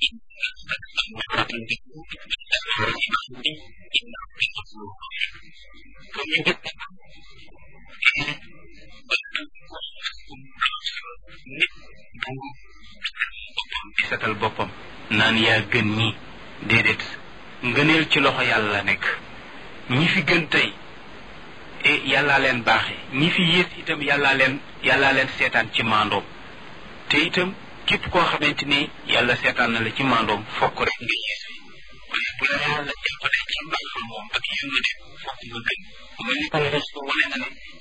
nit di setal boppam naan yaa gën ñi déedéet ngëneel ci loxo yàlla nekk ñi fi gën tey e yàllaa leen baaxe ñi fi yées itam yàllaa leen yàllaa leen seetaan ci maandoom te itam képp koo xamante ni yàlla seetaan na la ci maandoom fokk rek nga yées waaye bu la yàlla jàppale ci mbaaxam moom ak yërmande fokk nga gën mu mel ni ko wane na ne